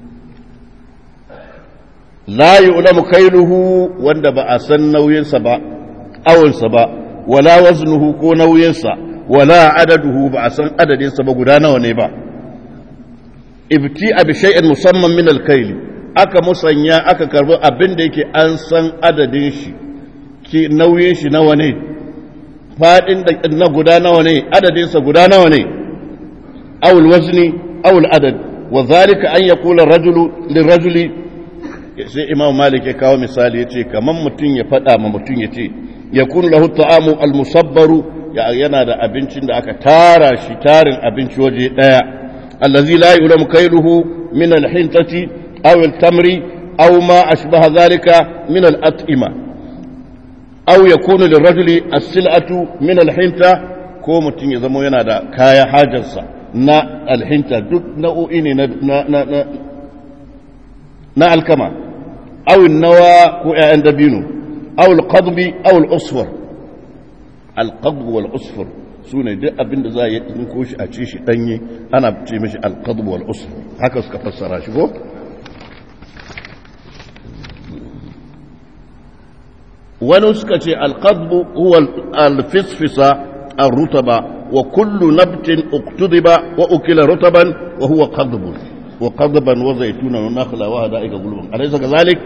la yu'lamu kailuhu wanda ba a san nauyinsa ba awonsa ba wala waznuhu ko nauyinsa wala adaduhu ba a san adadinsa ba guda nawa ne ba ibti abi shay'in musamman min al-kayli aka musanya aka karbi abin da yake an san adadin shi ki nauyin shi nawa ne fadin da na guda nawa ne adadinsa guda nawa ne awul wazni awul adad wa zalika an yaqula rajulu lirajuli sai imam malik ya kawo misali yace kaman mutum ya fada ma mutum yace yakunu lahu ta'amu al-musabbaru yana da abincin da aka tara shi tarin abinci waje daya allazi la yulamu kailuhu min al-hintati aw al-tamri aw ma ashbaha dhalika min al-at'ima aw yakunu lirajuli as-sil'atu min al-hinta ko mutum ya zama yana da kaya hajarsa na al-hinta duk nau'o'i ne na na na alkama aw nawa ko ƴaƴan dabino aw al-qadbi aw al-usfur al-qadb wal-usfur sune duk abin da za a yi ko shi a ci shi danye ana ce mishi al-qadb wal-usfur haka suka fassara shi ko wani suka ce alƙadbu huwa alfisfisa الرطبة وكل نبت اقتضب وأكل رطبا وهو قضب وقضبا وزيتونا ونخلا وهدائك قلوبا أليس كذلك؟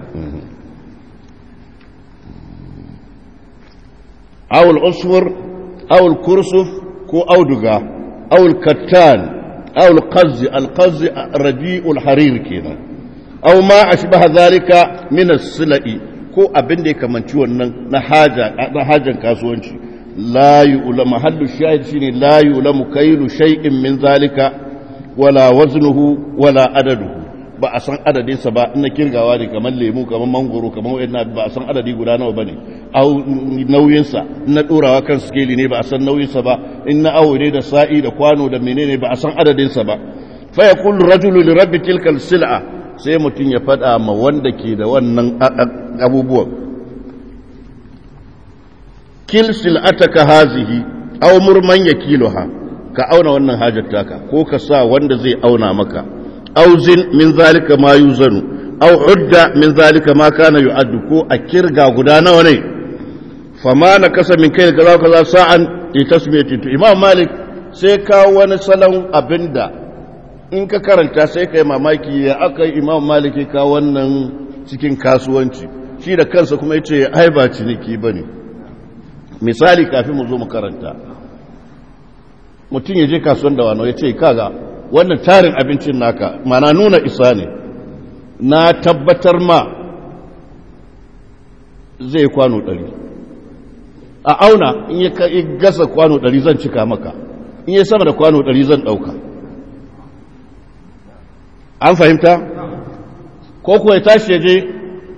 أو العصفر أو الكرسف كو أودغا أو الكتان أو القز القز رديء الحرير كذا أو ما أشبه ذلك من السلئ ko abin da ya kamanci wannan na hajan kasuwanci la yu'la mahallu shahid shine la yu'lamu kailu shay'in min zalika wala waznuhu wala adaduhu ba a san adadin sa ba na kirgawa ne kamar lemu kamar mangoro kamar wayannan ba a san adadi guda nawa bane au nauyin sa na dorawa kan skeli ne ba a san nauyin sa ba in na awo ne da sa'i da kwano da menene ba a san adadin sa ba fa yaqulu rajulu li rabbi tilka al-sil'a sai mutum ya faɗa ma wanda ke da wannan abubuwan kil sil'ataka hazihi aw murman yakiluha ka auna wannan hajar taka ko ka sa wanda zai auna maka aw zin min zalika ma yuzanu aw udda min zalika ma kana yu'addu ko a kirga guda nawa ne fama na kasa min kai kaza kaza sa'an li tasmiyati to imam malik sai kawo wani salon abinda in ka karanta sai kai mamaki ya aka imam malik ya kawo wannan cikin kasuwanci shi da kansa kuma yace ai ba ciniki bane misali kafin mu zo mu karanta mutum ya je kasuwan da wano ya ce kaga wannan tarin abincin naka mana nuna isa ne na tabbatar ma zai kwano ɗari a auna in ya gasa kwano ɗari zan cika maka in ya sama da kwano ɗari zan ɗauka an fahimta ko kuwa ya tashi ya je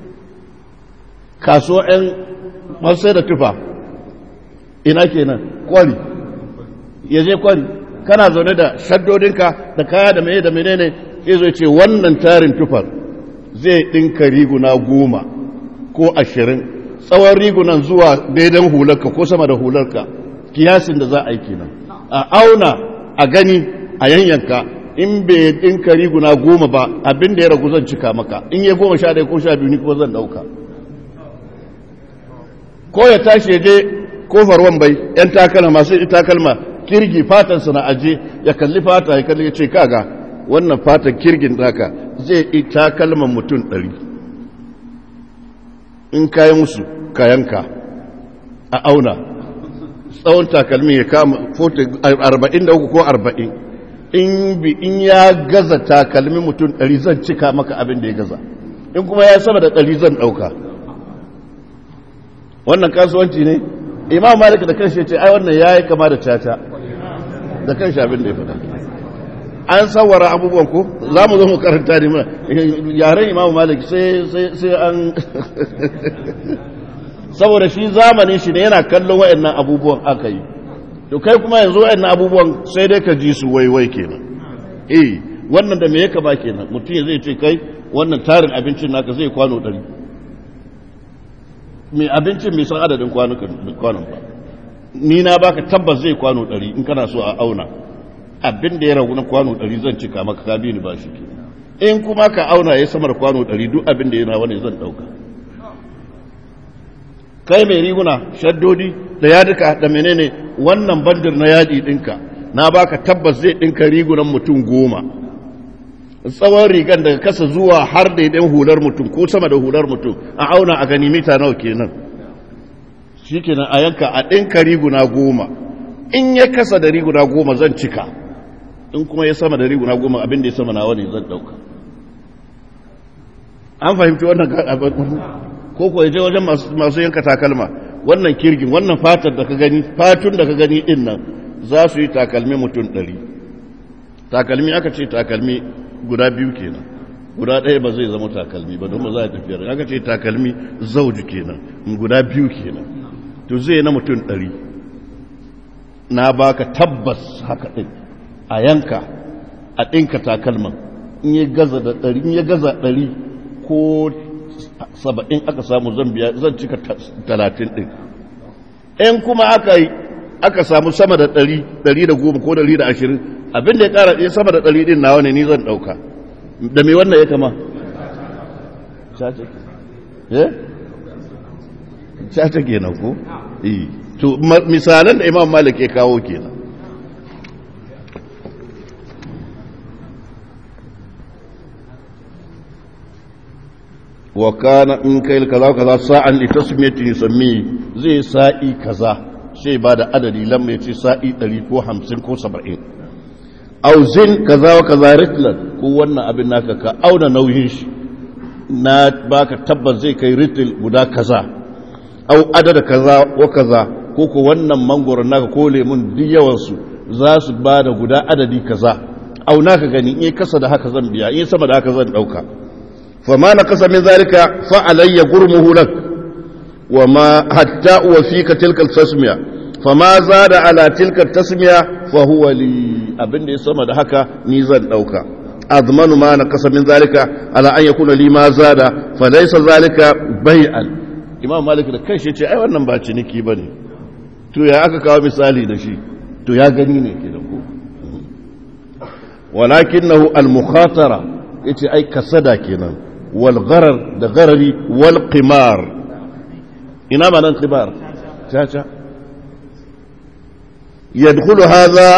kasuwa 'yan masu da tufa ina kenan kwari ya je kwari kana zaune da shaddodinka da kaya da meye da menene sai zai ce wannan tarin tufar zai ɗinka riguna goma ko ashirin tsawon rigunan zuwa daidan hularka ko sama da hularka kiyasin da za a yi kenan a auna a gani a yanyanka in bai ɗinka riguna goma ba abin da ya ragu zan cika maka in ya goma sha ɗaya ko sha biyu ni kuma zan ɗauka ko ya tashi ya je kofar wambai yan takalma masu takalma kirgi fatansa na aje ya kalli fata ya kalli ya ce kaga wannan fatan kirgin daka zai yi takalman mutum ɗari in kayi musu kayanka a auna tsawon takalmi ya kama 43 ko 40 in bi in ya gaza takalmi mutum ɗari zan cika maka abin da ya gaza in kuma ya sama da ɗari zan ɗauka wannan kasuwanci ne imam malik da kanshi ce ai wannan yayi kama da caca da kanshi abin da ya faɗa an sawara abubuwan ko za mu zo mu karanta ne mana yaren imam malik sai sai sai an saboda shi zamanin shi ne yana kallon wayannan abubuwan aka yi to kai kuma yanzu wayannan abubuwan sai dai ka ji su waiwai kenan eh wannan da me yake ba kenan mutum zai ce kai wannan tarin abincin naka zai kwano ɗari mai abincin mai san adadin kwanon ba ni na baka tabbas zai kwano ɗari in kana so a auna abin da ya ragu na kwano ɗari zan cika maka ka bi ni ba shi in kuma ka auna ya samar kwano ɗari duk abin da ya rawa ne zan ɗauka kai mai riguna shaddodi da yaduka da menene wannan bandir na yadi ɗinka na baka tabbas zai ɗinka rigunan mutum goma tsawon rigan daga kasa zuwa har daidan hular mutum ko sama da hular mutum a auna a gani mita nawa kenan shi kenan a yanka a ɗinka riguna goma in ya kasa da riguna goma zan cika in kuma ya sama da riguna goma abin da ya sama nawa ne zan ɗauka an fahimci wannan ko ko ya je wajen masu yanka takalma wannan kirgin wannan fatar da ka gani fatun da ka gani din nan za su yi takalmi mutum ɗari takalmi aka ce takalmi guda biyu kenan guda ɗaya ba zai zama takalmi ba don ba za a tafiya aka ce takalmi zauji kenan guda biyu kenan to zai na mutum ɗari na baka tabbas haka ɗin a yanka a ɗinka takalman in ya gaza da ɗari in ya gaza ɗari ko saba'in aka samu zan biya zan cika talatin ɗin in kuma aka yi aka samu sama da ɗari ɗari da goma ko ɗari da ashirin abinda ya ƙara ɗaya sama da ɗari ɗin nawa ne ni zan ɗauka da me wannan ya kama caca kenan ko? to misalan da imam malik ya kawo kenan wa kana in kai kaza kaza sa'an li tasmiyati yusammi zai sa'i kaza sai ba da adadi lamma yace sa'i 100 ko 50 ko 70 auzin kaza wa kaza ritlan ko wannan abin naka ka auna nauyin shi na baka tabbas zai kai ritil guda kaza au adada kaza wa kaza ko ko wannan mangoron naka ko lemun duk yawan su za su ba da guda adadi kaza auna ka gani in kasa da haka zan biya in sama da haka zan dauka فما نقص من ذلك فعلي غرمه لك وما حتى وفيك تلك التسمية فما زاد على تلك التسمية فهو لي abin da ya sama da haka ni zan dauka أضمن ما نقص من ذلك على أن يكون لي ما زاد فليس ذلك بيعا إمام مالك da kai shi ce ai wannan ba ciniki bane to ya aka kawo misali da shi to ya gani ne ke da ku walakinahu al-mukhatara yace ai kasada kenan wal gharar da gharari wal qimar ina ma nan qimar caca yadkhulu hadha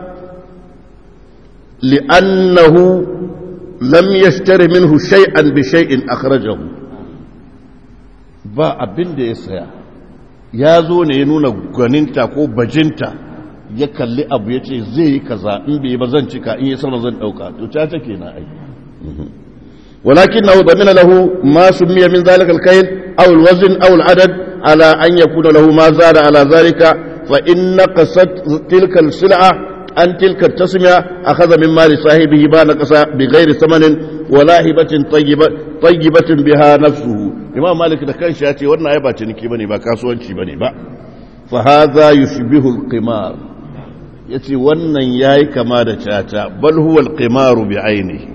li'annahu lam yashtari minhu shay'an bi shay'in akhrajahu ba abin da ya saya ya zo ne ya nuna gwaninta ko bajinta ya kalli abu ya ce zai yi kaza in bai ba zan cika in yi sama zan ɗauka to ta take na ai walakin na wadda lahu ma miya min zalika alkayin aw alwazn aw aladad ala an yakuna lahu ma zada ala zalika fa in naqasat tilka alsil'a an tilka tasmiya akhadha min mali sahibihi ba naqasa bi ghairi samanin wala hibatin tayyibatin biha nafsuhu imam malik da kanshi ya ce wannan ai ba ciniki bane ba kasuwanci bane ba fa hadha yushbihu alqimar ya ce wannan ya yi kama da caca bal huwa alqimaru bi ainihi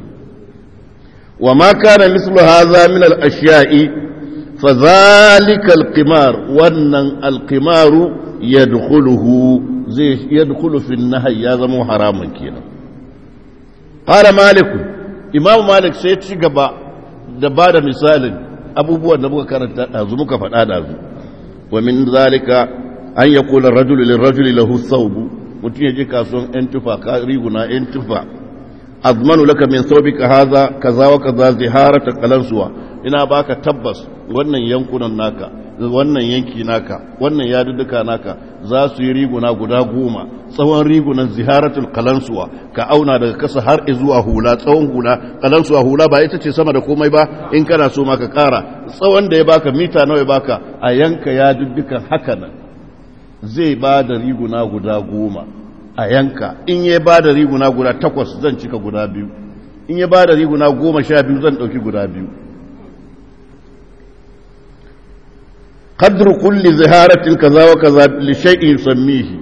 wa ma kana mislu hadha min al-ashya'i fa dhalika alqimar wannan alqimaru yadkhuluhu zai yadkhulu fi an-nahy ya zama haramun kenan qala malik imam malik sai ci gaba da bada misalin abubuwan da muka karanta dazu muka faɗa dazu wa min zalika an yaqula ar-rajulu lir-rajuli lahu thawbu mutum ya je kasuwan 'yan tufa ka riguna 'yan tufa azmanu laka min saubika haza kaza wa kaza ziharata kalansuwa ina baka tabbas wannan yankunan naka wannan yanki naka wannan yadudduka naka za su yi riguna guda goma tsawon rigunan ziharatul kalansuwa ka auna daga kasa har zuwa hula tsawon hula kalansuwa hula ba ita ce sama da komai ba in kana so ma ka kara tsawon da ya baka mita nawa ya baka a yanka yaduddukan haka nan zai ba da riguna guda goma a yanka in ya ba da riguna guda takwas zan cika guda biyu in ya ba da riguna goma sha biyu zan ɗauki guda biyu kadru kulli ziharatin kaza wa kaza li shay'in yusammihi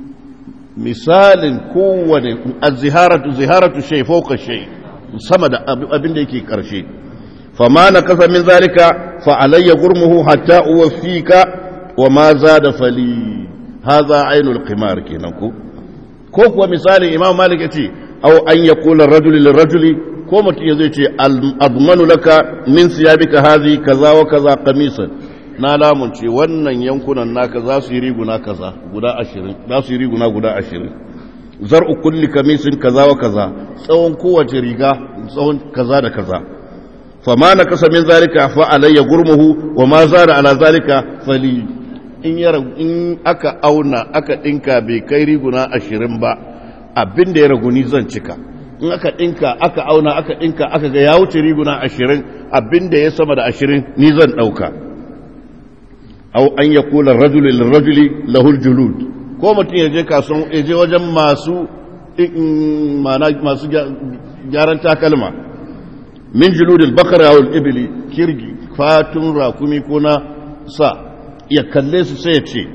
misalin kowane az-ziharatu ziharatu shay fawqa shay sama da abin da yake karshe fama na kasa min zalika fa alayya gurmuhu hatta uwaffika wa ma zada fali hadha ainul qimar kenan ko ko kuwa misalin imam malik yace aw an yaqula ar-rajulu lir-rajuli ko mutum yazo yace admanu laka min siyabika hadhi kaza wa kaza qamisan na lamunce wannan yankunan naka za su yi riguna kaza guda ashirin za su yi riguna guda ashirin zar'u kulli kamisin kaza wa kaza tsawon kowace riga tsawon kaza da kaza fama na kasa min zalika fa alayya gurmuhu wa ma zara ala zalika fali in ya in aka auna aka dinka bai kai riguna ashirin ba abin da ya ragu ni zan cika in aka dinka aka auna aka dinka aka ga ya wuce riguna ashirin abin da ya sama da ashirin ni zan dauka au an ya kula rajuli lirajuli lahul julud ko mutum ya je kasuwan ya je wajen masu masu gyaran takalma min juludil bakara wal ibli kirgi fatun rakumi ko na sa ya kalle su sai ya ce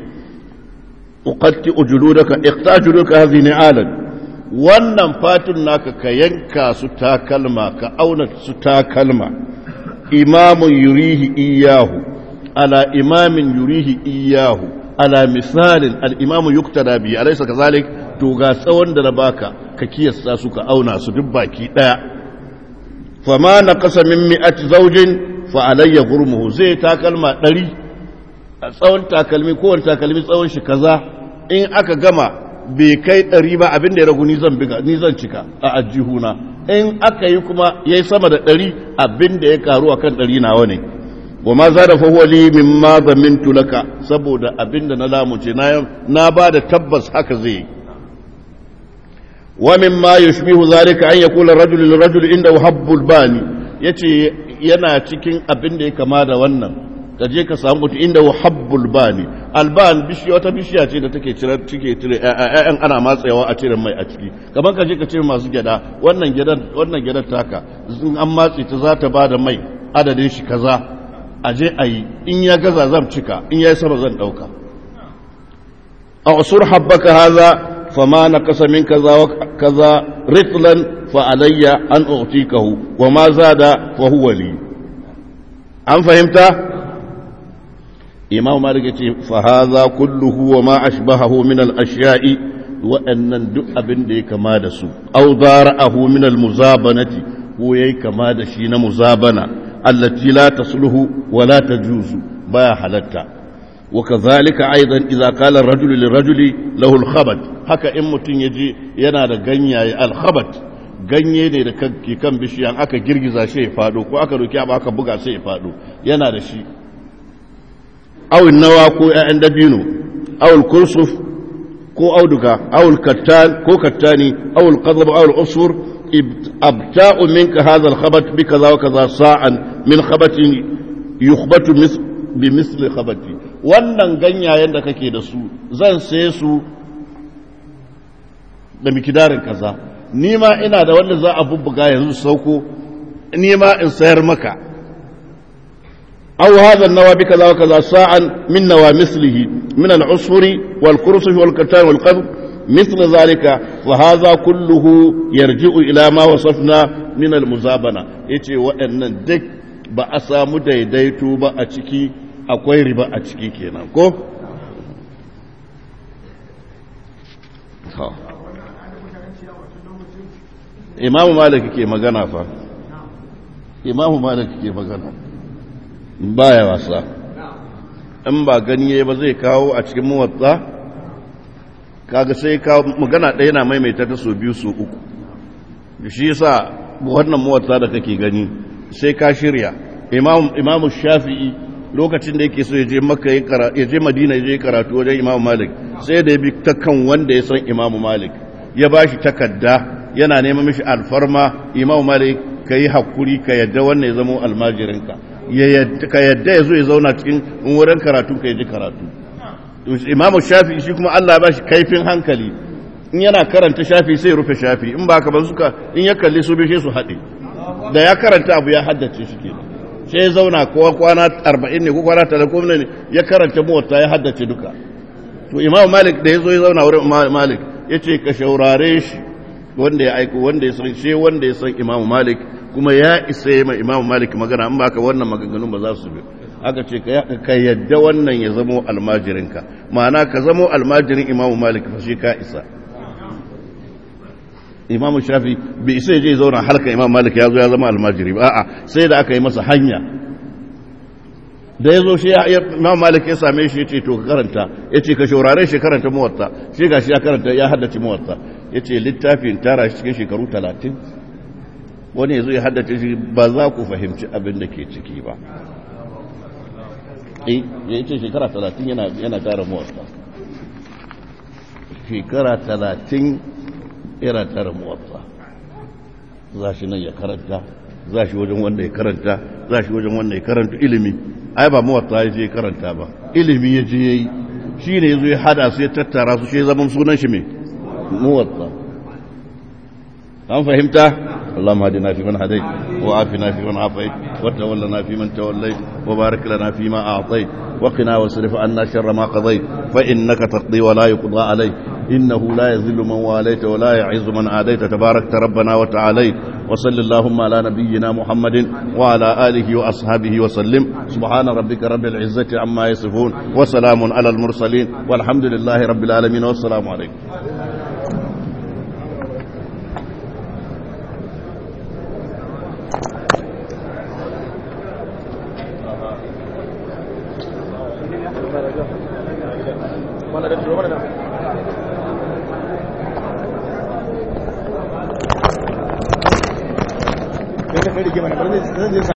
uqatti ujuludaka iqta juludaka hadhihi ni'alan wannan fatun naka ka yanka su takalma ka auna su takalma imamun yurihi iyahu على إمام يريه إياه على مثال الإمام يقتدى به أليس كذلك توغا سوان دنباكا ككي الساسوك أو ناس دباكي لا فما نقص من مئة زوج فعلي غرمه زي تاكلمة دري tsawon takalmi kowane takalmi tsawon shi kaza in aka gama bai kai ɗari ba abin da ya ragu ni zan cika a ajihuna in aka yi kuma ya yi sama da ɗari abin da ya karu a kan ɗari nawa ne wa ma za da fahuwali min ma zamintu laka saboda abinda na lamuce na ba da tabbas haka zai yi wa min ma yushbihu zalika an yaqula rajul lil rajul inda habbul bani yace yana cikin abinda ya kama da wannan ka je ka samu mutum inda habbul bani alban bishiya wata bishiya ce da take cire take cire ƴaƴan ana matsayawa a cire mai a ciki kamar ka je ka cire masu gyada wannan gyadan wannan gyadar taka in an matse ta za ta bada mai adadin shi kaza a je a yi in ya gaza zan cika in ya yi sama zan ɗauka a usur habbaka haza fama na kasa min kaza wa kaza ritlan فعلي أن أعطيكه وما زاد فهو لي أم فهمت إمام مالك فهذا كله وما أشبهه من الأشياء وأن دؤ بن دي كما دسو أو ضارأه من المزابنة ويي كما دشين مزابنة التي لا تصله ولا تجوز بايا حلتا وكذلك أيضا إذا قال الرجل للرجل له الخبط haka in mutum ya je yana da ganyaye alkhabat ganye ne da ke kan bishiyan aka girgiza shi ya fado ko aka roki abu aka buga sai ya fado yana da shi awin nawa ko ƴaƴan dabino awul kursuf ko auduga awul kattan ko kattani awul qadab awul usfur abta'u minka hadha alkhabat bi kaza wa kaza sa'an min khabatin yukhbatu bi misli khabati wannan ganyayen da kake da su zan saye su da mikidarin kaza ni ma ina da wanda za a bubbuga yanzu sauko ni ma in sayar maka aw hadha an-nawa bi kaza wa kaza sa'an min nawa mislihi min al-usfuri wal kursuf wal katan wal qadb مثل ذلك وهذا كله يرجع إلى ما وصفنا من المزابنة يتي وأن دك بأسام ديديتو بأتشكي أكوي ربا أتشكي كينا كو imamu malik ke magana fa imamu malik ke magana baya wasa in ba gani ba zai kawo a cikin muwatsa kaga sai kawo magana ɗaya na maimaita ta so biyu so uku shi yasa wannan muwatsa da kake gani sai ka shirya imamu shafi'i lokacin da yake so ya je makka ya je madina ya je karatu wajen imamu malik sai da ya bi ta kan wanda ya san imamu malik ya ba shi takadda yana neman mishi alfarma imamu malik ka yi hakuri ka yadda wannan ya zama almajirinka ka yadda ya zo ya zauna cikin wurin karatu ka ji karatu imamu shafi shi kuma allah ba shi kaifin hankali in yana karanta shafi sai rufe shafi in ba ka ba suka in ya kalli su bishe su haɗe da ya karanta abu ya haddace shi ke sai ya zauna ko kwana arba'in ne ko kwana talatin ne ya karanta muwatta ya haddace duka to imamu malik da ya zo ya zauna wurin malik ya ce ka shaurare shi wanda ya aiko wanda ya san shi wanda ya san imamu malik kuma ya isa yi ma imamu malik magana an baka wannan maganganun ba za su bi aka ce ka yadda wannan ya zamo almajirinka ma'ana ka zamo almajirin imamu malik fa shi ka isa imamu shafi bai isa ya je zauna halkan imamu malik ya zo ya zama almajiri ba a'a sai da aka yi masa hanya da ya zo shi imamu malik ya same shi ya ce to ka karanta ya ce ka shaurare shi karanta muwatta shi ga shi ya karanta ya haddace muwatta ya ce littafin tara shi cikin shekaru talatin wani ya zo ya haddace shi ba za ku fahimci abin da ke ciki ba ya ce shekara talatin yana tara muwatta shekara talatin yana tara muwatta za shi nan ya karanta za shi wajen wanda ya karanta za shi wajen wanda ya karanta ilimi ai ba muwatta ya je karanta ba ilimi ya je ya yi shi ne ya zo ya hada su ya tattara su shi zaman sunan shi mai muwatta an fahimta اللهم هدنا فيمن هديت وعافنا فيمن عافيت وتولنا فيمن توليت وبارك لنا فيما أعطيت وقنا واصرف عنا شر ما قضيت فإنك تقضي ولا يقضى عليك إنه لا يذل من واليت ولا يعز من عاديت تباركت ربنا وتعاليت وصل اللهم على نبينا محمد وعلى آله وأصحابه وسلم سبحان ربك رب العزة عما يصفون وسلام على المرسلين والحمد لله رب العالمين والسلام عليكم kai da kai da ke mana